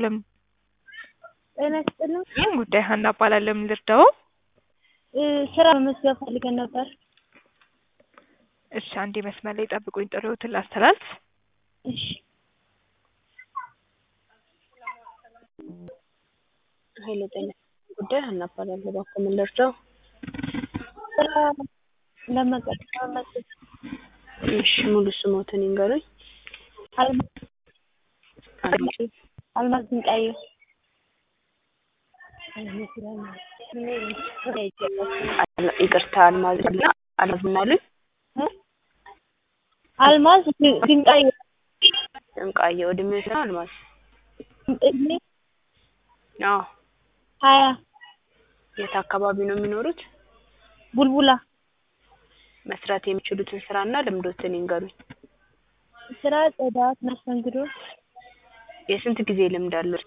ለምን ጤና ይስጥልኝ። ይህን ጉዳይ ሀና እባላለሁ። ምን ልርዳው? እ ስራ መመዝገብ ፈልገን ነበር። እሺ አንዴ መስመር ላይ ጠብቁኝ፣ ጥሪዎትን ላስተላልፍ። እሺ ኃይለ ጤና ጉዳይ ሀና እባላለሁ። እባክዎ ምን ልርዳው? ስራ ለመቀጠር ለመመዝገብ እሺ ሙሉ ስሞትን ይንገሩኝ። አልማዝ አልማዝ ድንቃየሁ አል- ይቅርታ አልማዝ እና አልማዝ ምን አሉኝ? እ አልማዝ ድ- ድንቃየሁ ድንቃየሁ እድሜው ስንት ነው አልማዝ? እድሜ አዎ ሀያ የት አካባቢ ነው የሚኖሩት? ቡልቡላ መስራት የሚችሉትን ስራና ልምዶትን ይንገሩኝ። ስራ ጽዳት፣ መስተንግዶ የስንት ጊዜ ልምድ አሉት?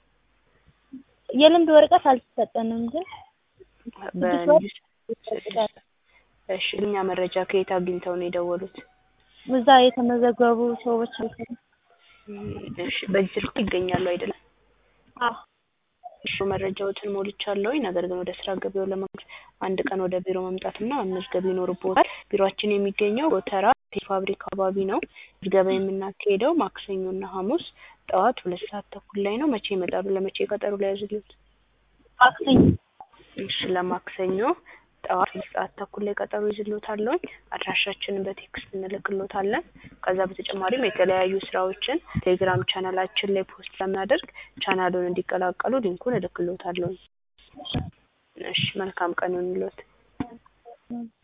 የልምድ ወረቀት አልተሰጠንም ግን በልዩ እሺ እኛ መረጃ ከየት አግኝተው ነው የደወሉት? እዛ የተመዘገቡ ሰዎች አይሰሩም። እሺ በዚህ ስልክ ይገኛሉ አይደለም? አዎ እሺ መረጃዎትን ሞልቻለሁኝ። ነገር ግን ወደ ስራ ገበያው ለመግባት አንድ ቀን ወደ ቢሮ መምጣትና መመዝገብ ይኖርብዎታል። ቢሮአችን የሚገኘው ጎተራ ፋብሪካ አካባቢ ነው። ምዝገባ የምናካሄደው ማክሰኞና ሐሙስ ጠዋት ሁለት ሰዓት ተኩል ላይ ነው። መቼ ይመጣሉ? ለመቼ ቀጠሮ ላይ ያዝልዎት? ማክሰኞ እሺ ለማክሰኞ ጠዋት ሁለት ሰዓት ተኩል ላይ ቀጠሮ ይዝልዎታለሁኝ። አድራሻችንን በቴክስት እንልክልዎታለን። ከዛ በተጨማሪም የተለያዩ ስራዎችን ቴሌግራም ቻናላችን ላይ ፖስት ስለምናደርግ ቻናሉን እንዲቀላቀሉ ሊንኩን እልክልዎታለሁኝ። እሺ መልካም ቀን ይሁንልዎት።